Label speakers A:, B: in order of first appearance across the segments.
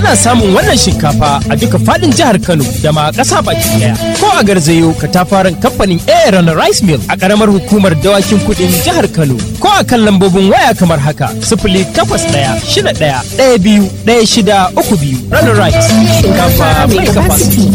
A: Ana samun wannan shinkafa a duka fadin jihar Kano da ma ƙasa baki daya. Ko a garzayo katafaren kamfanin Aaron Rice Mill a ƙaramar hukumar dawakin kuɗin jihar Kano. Ko a kan lambobin waya kamar haka sifili takwas ɗaya shida ɗaya ɗaya biyu ɗaya shida uku biyu. Runner Rice shinkafa mai capacity.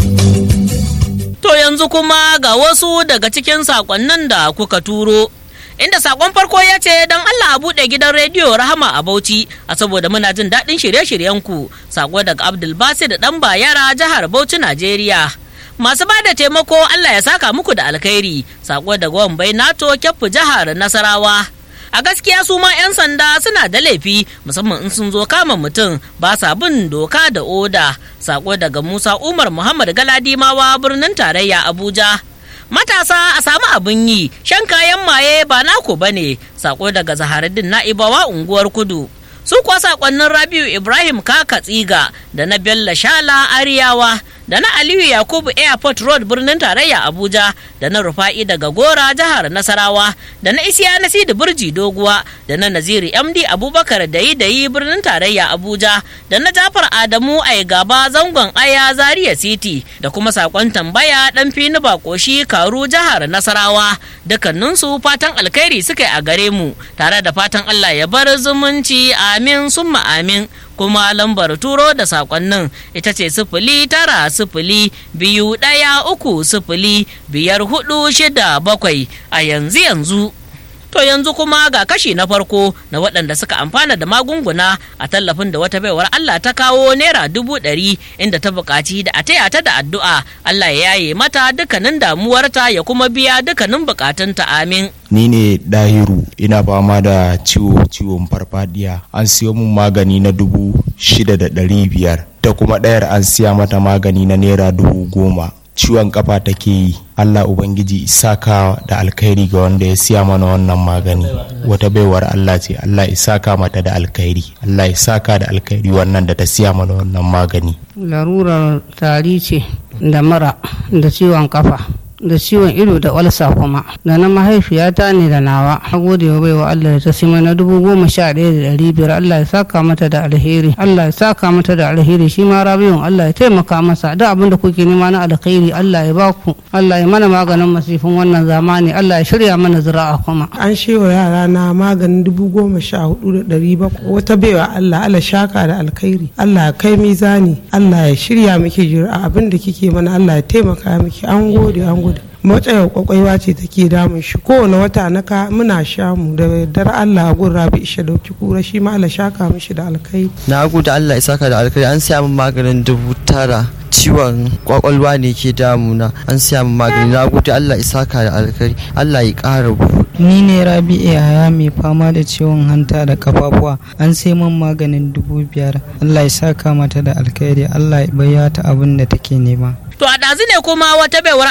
B: To yanzu kuma ga wasu daga cikin sakonnin da kuka turo. Inda sakon farko ya ce don Allah a buɗe gidan rediyo Rahama a Bauchi a saboda muna jin daɗin shirye-shiryenku. Sako daga Abdul Basir da ɗan Bayara jihar Bauchi Najeriya. Masu ba da taimako Allah ya saka muku da alkhairi. Sako daga Wambai NATO Kyaffu jihar Nasarawa. a gaskiya su ma 'yan sanda suna da laifi musamman in sun zo kama mutum ba sa bin doka da oda sako daga musa umar muhammad galadimawa birnin tarayya abuja matasa a samu abin yi shan kayan maye ba naku ba ne sako daga zaharuddin na'ibawa unguwar kudu su kuwa sakonnin rabiu ibrahim kaka tsiga da na bello shala ariyawa da na aliyu yakubu airport road birnin tarayya abuja da na rufa'i daga gora jihar nasarawa da na isiya na sidi burji doguwa da na naziri md abubakar dayi dayi birnin tarayya abuja da na jafar adamu ai gaba zangon aya zaria city da kuma sakon tambaya dan fini bakoshi karu jihar nasarawa dukkaninsu fatan alkhairi suka yi a gare mu tare da fatan allah ya bar zumunci amin summa amin kuma lambar turo da sakonnin ita ce sifili tara sifili biyu ɗaya uku sifili biyar hudu shida bakwai a yanzu yanzu to yanzu kuma ga kashi na farko na waɗanda suka amfana da magunguna a tallafin da wata baiwar Allah ta kawo naira dubu ɗari inda ta buƙaci da a taya ta da addu'a Allah ya yaye mata dukkanin damuwarta ya kuma biya dukkanin buƙatunta amin
C: ni ne dahiru ina fama da ciwo ciwon farfadiya an siyo mun magani na dubu shida da ɗari biyar da kuma ɗayar an siya mata magani na naira dubu goma ciwon kafa take yi allah ubangiji isaka da alkhairi ga wanda ya siya mana wannan magani wata baiwar allah ce allah isaka mata da alkhairi allah isaka da alkhairi wannan da ta siya mana wannan magani
D: larurar tari ce da mura da ciwon kafa da ciwon ido da walsa kuma da na mahaifiyata ne da nawa a gode wa baiwa Allah da ta sima na dubu goma sha ɗaya da ɗari biyar Allah ya saka mata da alheri Allah ya saka mata da alheri shi ma rabiyun Allah ya taimaka masa duk abin da kuke nema na alheri Allah ya baku Allah ya mana maganin masifin wannan zamani Allah ya shirya mana zira'a kuma
E: an shewa yara na maganin dubu goma sha hudu da ɗari bakwai wata baiwa Allah Allah shaka da alkhairi Allah ya kai mizani Allah ya shirya miki jira abin da kike mana Allah ya taimaka miki an gode an gode matsayar kwakwaiwa ce take damun shi kowane wata na ka muna sha mu da dar Allah gun rabi isha dauki kura shi ma Allah shaka mishi da alkai
F: na gode Allah ya saka da alkai an siya min maganin dubu tara ciwon kwakwalwa ne ke damuna an siya min magani na gode Allah ya saka da alkai Allah ya ƙara
G: ni ne rabi'u yaya mai fama da ciwon hanta da kafafuwa an sai min maganin dubu biyar Allah ya saka mata da alkhairi Allah ya bayyata abin da take nema
B: To a ɗazu ne kuma wata baiwar